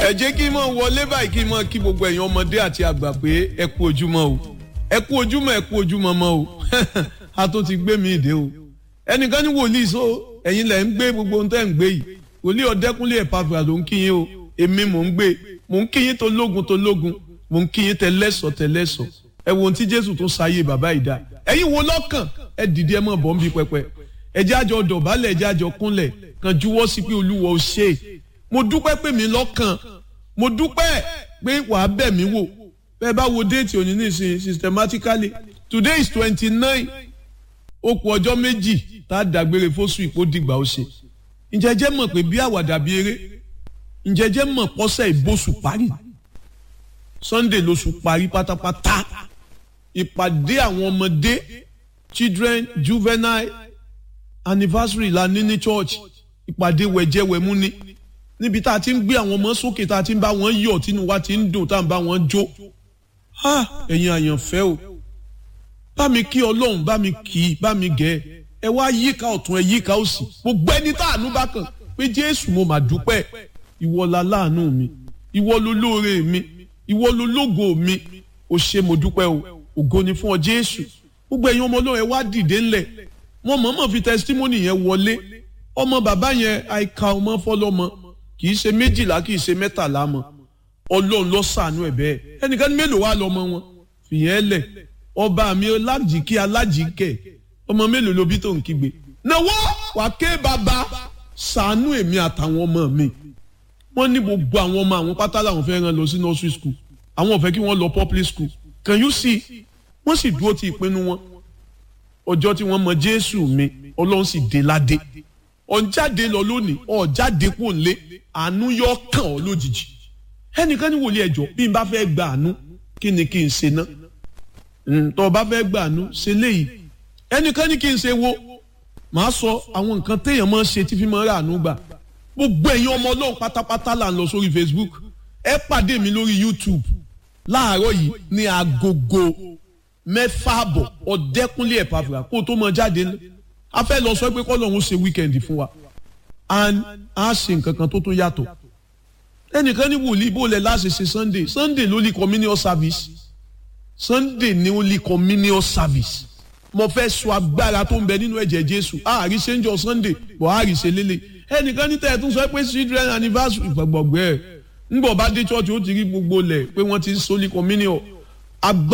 ẹ jẹ́ kí n mọ̀ wọlé báyìí kí n mọ̀ kí gbogbo ẹ̀yin ọmọdé àti àgbà pé ẹ kú ojúmọ́ o ẹ kú ojúmọ́ ẹ kú ojúmọ́ mọ́ o a tó ti gbé mi ìdè o ẹnìkan ní wòlíì so ẹ̀yin lẹ̀ ń gbé gbogbo ohun tẹ́ ń gbé yìí wòlíì ọ̀dẹ́kúnlé ẹ̀pàfà ló ń kí yín o èmi mò ń gbé mò ń kí yín tó lógun tó lógun mò ń kí yín tẹlẹ́sọ̀ tẹlẹ́sọ̀ ẹ wo ohun tí Jésù tó sáyé bàbá ìdá ẹ̀yin wo lọ́kàn ẹ dìde ẹ mọ̀ bọ́ ń bí pẹpẹ ẹ jẹ́ àjọ dọ̀bálẹ̀ ẹ jẹ́ àjọ kúnlẹ̀ kan juwọ́ sí pé Olúwa ò ṣe é mo dúpẹ́ pé mi lọ́kàn mo dúpẹ́ pé wàá bẹ̀ mí wò bẹ́ẹ̀ bá wo déètì òní nísìnyí systematically today is twenty nine ó kù ọjọ́ méjì tá a dàgbére fóṣù ìpó dìgbà ó ṣe ǹjẹ́ jẹ́ mọ̀ pé bí àwàdà bí eré ǹjẹ́ jẹ́ mọ̀ pọ́sẹ̀ ìbòsù parí Sunday lóṣù parí pátápátá ìpàdé àwọn ọmọdé children juvenile anniversary la ní ní church ìpàdé wẹ̀jẹ̀wẹ̀mú ni níbi tá a ti ń gbé àwọn ọmọ sókè tá a ti ń bá wọn yọ̀ tínú wa ti ń dùn tá a ń bá wọn jó ẹ̀yin àyànfẹ́ o bá mi kí ọlọ́run bá mi kì í bá mi gẹ̀ ẹ wá yíká ọ̀tún ẹ yíká òsì gbogbo ẹni tá àánú bá kàn pé jésù mo mà dúpẹ́ ìwọ la láàánú mi ìwọ ló lóore mi ìwọ ló lógo mi ò ṣe mo dúpẹ́ o ògo ni fún ọ jésù gbogbo ẹ̀yin ọmọ ọlọ́run ẹ wá dìde ńlẹ̀ wọn mọ̀ọ́mọ̀ fi testimony yẹn wọlé ọmọ bàbá yẹn àìka ọmọ fọlọ́mọ kì í ṣe méjìlá kì í ṣe mẹ́tàlá mọ́ ọlọ́run ló ṣàánú ẹ̀ bẹ́ẹ̀ ẹnìkan ní mélòó wá lọ́mọ wọn fìyẹn lẹ̀ ọba mi alájìkí alájìkẹ́ ọmọ mélòó ló bí tó ń kígbe náwó wàá ké bàbá ṣàánú èmi àtàwọn ọmọ mi wọ́n ní gbogbo àwọn ọmọ àwọn pátá làwọn fẹ́ rán lọ sí nursery school àwọn ò fẹ́ kí wọ́n lọ public school can you see wọ́n sì dúró ti ìpinnu wọn ọjọ́ tí wọ́n mọ jésù mi ọlọ́run sì dé ládé ọ̀njáde lọ lónìí ọ̀jáde kò lé àánú yọ kàn ọ́ lójijì ẹnìkan ní wòlíì ẹjọ́ bí n bá fẹ́ gba àánú kí ni kí n ṣe ná tó o bá fẹ́ gba àánú ṣe léyìí ẹnìkan ní kí n ṣe wo màá sọ àwọn nǹkan téèyàn máa ń ṣe tí fi máa ń rà àánú gbà gbogbo ẹ̀yin ọmọ ọlọ́run pátápátá là ń lọ sórí Facebook ẹ pàdé mi lórí YouTube láàárọ̀ yìí ní agogo mẹ́fà àbọ̀ ọ̀dẹ́kúnlé ẹ̀pàfà kó o tó mọ jáde ńlẹ̀ a fẹ́ lọ sọ pé kọ́lọ́hún ṣe wíkẹ́ndì fún wa and a ṣe nǹkan kan tó tún yàtọ̀ ẹnìkan ní wòlíì bó lẹ láṣẹ ṣe sunday sunday ló lè communion service sunday ní ó lè communion service mo fẹ́ sọ agbára tó ń bẹ nínú ẹ̀jẹ̀ jésù àárí ṣe ń jọ sunday bọ̀ àárí ṣe lélẹ̀ ẹnìkan ní tẹ̀ẹ̀tún sọ pé children anniversary gbọ̀gbọ̀gbẹ́ ẹ̀ ńgbọ̀ bá dé church ó ti rí gbogbo lẹ̀ pé wọ́n ti ń sólì communion agbára.